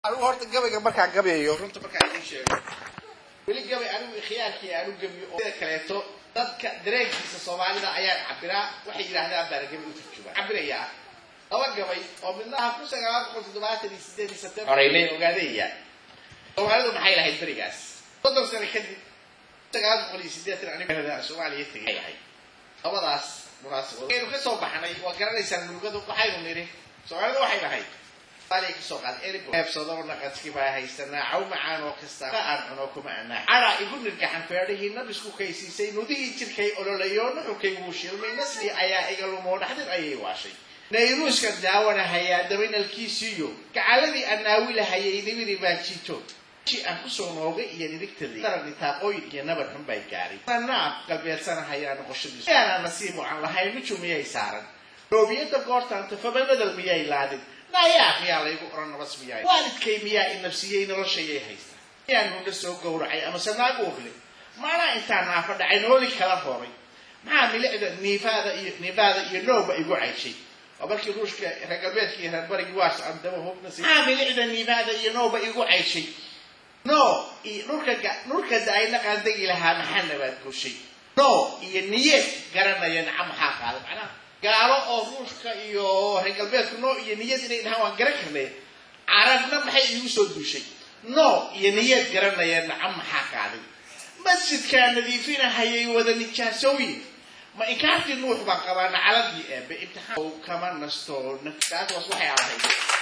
anigu horta gabayga markaan gabayayo runta markaan idiin sheego weli gabay anigu khiyaarkii aanu gabiyo oo sida kaleeto dadka dareenkiisa soomaalida ayaan cabiraa waxay yidhaahdaan baana gabay u turjumaa cabirayaa laba gabay oo midnaha kun sagaal boqol toddobaatan iyo sideed iyo september horeynay ogaadayaan soomaalidu maxay lahayd berigaas soddon sano kadib sagaal boqol iyo sideetan aniga soomaaliya tegay ahay labadaas munaasabad aynu ka soo baxnay waa garanaysaan mulugadu waxaynu nidhi soomaalida waxay lahayd soomaaliya kasoo qaad eebsado naqadki baa haysanaa caw macaan oo kasta aan cuno kuma anaa cara igu nirgaxan feedhihii nabisku kaysiisay nudihii jirkay ololayo nuxurkay wuu shilmay nasli ayaa iga lumoo dhaxdin ayay waashay nayruuska daawanahayaa dabaynalkiisiiyo gacaladii annaawilahayay nibiri baa jiito aan kusoo noogay iyo nirigtadii darabni taaqooyin iyo nabar xun bay gaaray naab galbeedsanahayaa noqoshadiisu yaana nasiib aan lahayn miju miyay saaran roobiyada goortaan tafaba badel miyay laadin nayaa miyaa laygu oran nabas miyaay waalidkay miyaa i nafsiyey noloshayay haystaa miyaan hunda soo gowracay amase naag uurle maanaa intaa naafa dhacay nooli kala rooray maxaa milicda niifaada iyo niifaada iyo nooba igu cayshay waa markii ruushka reer galbeedka iyo reer barigi waas aan daba hubnasi maxaa milicda niifaada iyo nooba igu cayshay no iyo dhulka dhulka da-ayna qaandegi lahaa maxaa nabaad goshay no iyo niyeed garanaya naca maxaa qaaday macnaha gaalo oo ruushka iyo reer galbeedku no iyo niyad inay dhahaan waan garan karnay carabna maxay iigu soo duushay no iyo niyad garanaya naca maxaa qaaday masjidkaa nadiifinahayay wada nijaasooyin ma inkaartii nuux baan qabaa nacaladii eebe imtixaan kama nasto naftaas waxay ahayd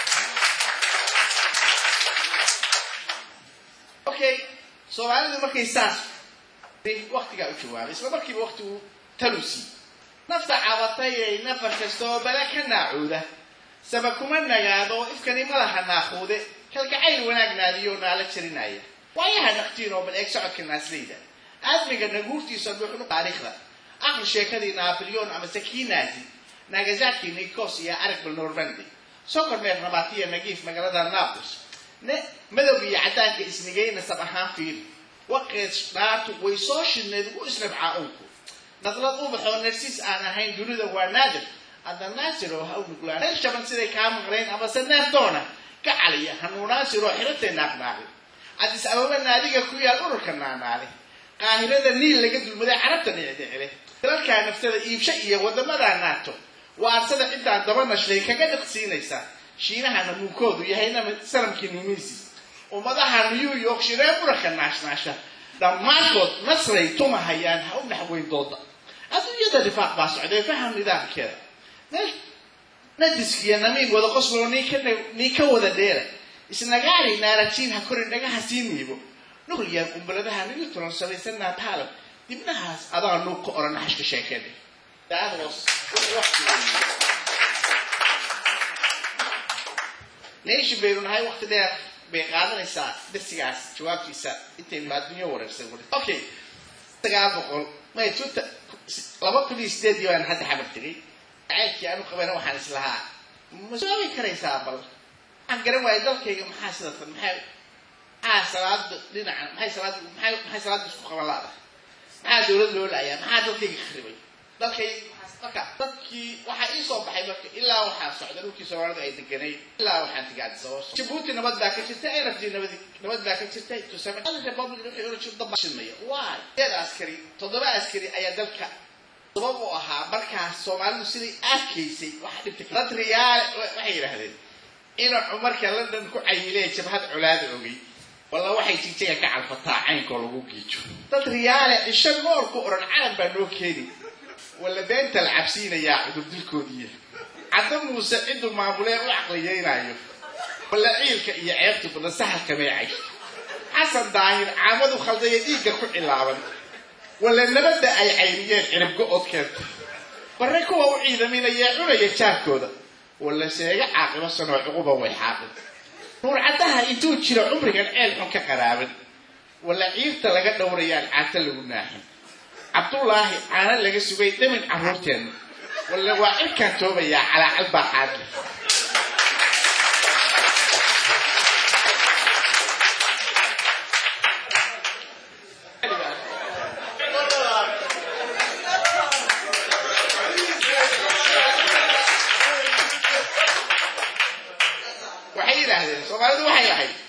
okay soomaalidu markay saas waktigaa u jawaabay isla markiiba waktigu talusi nafta cabatayay nafar kasta oo bala ka naacuuda saba kuma nagaado oo ifkani malaha naaquude kalgacayl wanaag naadiyo naala jarinaya waayaha naqtiin oo bal eeg socodka naasleyda aadmiga naguurtiisa dhuuxnu taariikhda aqli sheekadii naapilyon ama sakiinaasi nagasaki nikos iyo arag bal normandy sokor neef nabatiya nagiif magaalada naples madowga iyo caddaanka isnigayna sab ahaan fiiri waqeed dhaartu way soo shidneed ugu isnabcaa unku naqlad ubaxoo narsiis aan ahayn dunida waa naadir hadda naasiroo ha u nuglaan reer shaban siday kaa maqlayn amase neef doona ka caliya hanuunaasiroo xiratay naaqnaaqi cadis ababa naadiga ku yaal ururka naanaale qaahirada niil laga dulmaday carabta dhicdhicile dalalkaa naftada iibsha iyo wadamadaa naato waarsada ciddaan daba nashlay kaga dhiqsiinaysa shiinaha namuunkoodu yahayna sanamkii numiisi ummadaha new york shiree buraka naashnaasha dhammaantood nasray tumahayaan ha u dhaxweyn dooda adduunyada rifaaq baa socday faham nidaamkeeda nadiskiyo namiig wada qosloo nii ka wada dheera isnagaari naarajiin ha korin dhagaha sii miibo nuqliyaa gumbaladaha nigitulan samaysan naataalab dibnahaas adaa nuug ka oran naxashka sheekeeda nation baynu nahay wakti dheer bay qaadanaysaa darsigaas jawaabtiisa intaynu adduunyo wareersan okay sagaal boqol may tuta laba kun iyo sideedii baan hadda xamar tegay caydkii aanu qabayna waxaan islahaa ma soobi karaysaa bal waxaan garan waayay dalkayga maxaa sidatan maxay maxaa salaada dhinacan maxay salaada maxay maxay salaada isku qaban laada maxaa dowlad loo laayaa maxaa dalkayga kharibay dalkayga marka dadkii waxaa ii soo baxay marka ilaa waxaa socda dhulkii soomaalida ay deganayd ilaa waxaan tegay addis ababa jabuuti nabad baa ka jirta arabd nabad nabad baa ka jirta tusame republic waxay oran jirta daba shidmaya why deed askari toddoba askari ayaa dalka sabab u ahaa markaas soomaalidu siday arkaysay waxa dhibtay dad riyaale waxay yidhaahdeen inuu cumarka london ku cayilee jabhad colaada ogey walla waxay jigjaga ka calfataa caynkoo lagu giijo dad riyaale cisho noor ku oran calan baa noo keeni walla beenta la cabsiinayaa cudurdilkoodiiya cadda muuse ciduu maamulee u caqliyeynayo walla ciilka iyo ceebtu badan sahalka meecay xasan daahir caamadu khaldaya dhiigga ku cilaaban walla nabadda ay cayniyeen ciribgo-od keenta barre kuwa u ciidaminaya cunaya jaarkooda walla sheega caaqibo sanoo cuquba way xaaqin nuurcaddaha intuu jiro cumrigan ceel xun ka qaraaban walla ciirta laga dhowrayaan caata lagu naaxin cabdullaahi caana laga sugay dhamin carruurteenna walla waa cirkaan toobayaa calaacal baa qaadle waxay yidhaahdeen soomaalidu waxay lahayd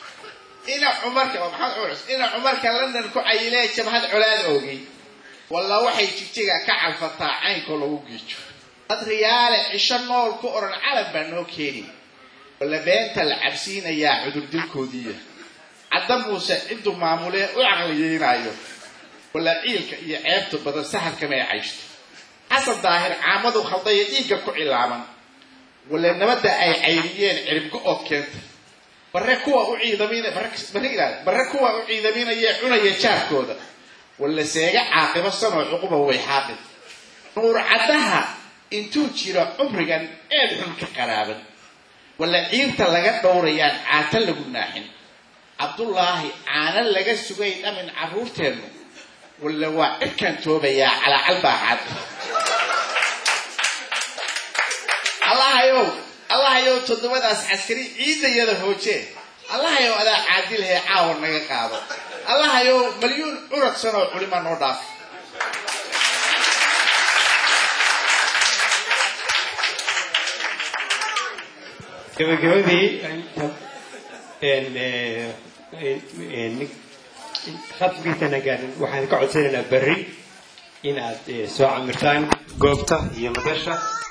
ina cumarka waa maxamed cumar cusmaan ina cumarka london ku cayilee jabhad colaad oogay walla waxay jigjiga ka calfataa caynkoo lagu giijo dad riyaale cisho nool ku odhan calan baa noo keeni walla beenta la cabsiinayaa cudurdilkoodiiya cadda muuse cidduu maamulee u caqliyeynaayo walla ciilka iyo ceebta badan sahalkamay cayshto xasan daahir caamadu khaldaya dhiigga ku cilaaman walla nabadda ay cayriyeen ciribgo oo keenta barre kuwa u ciidamin barre kuwa u ciidaminayee cunaya jaarkooda walla seega caaqibo sanoo cuquba way xaaqin nuur caddaha intuu jiro cumrigan eed xun ka qaraaban walla ciirta laga dhowrayaan caata lagu naaxin cabdullaahi caana laga sugay dhamin carruurteennu walla waa cirkaan toobayaa calaacal baa cad allahayow allahayow toddobadaas caskari ciidayada hooje allahayow adaa caadilahee caawa naga qaado allahayow malyuun curadsan oo culima noo dhaaf gabagabadii khadkiisana gaarin waxaan ka codsanaynaa berri inaad soo camirtaan goobta iyo madasha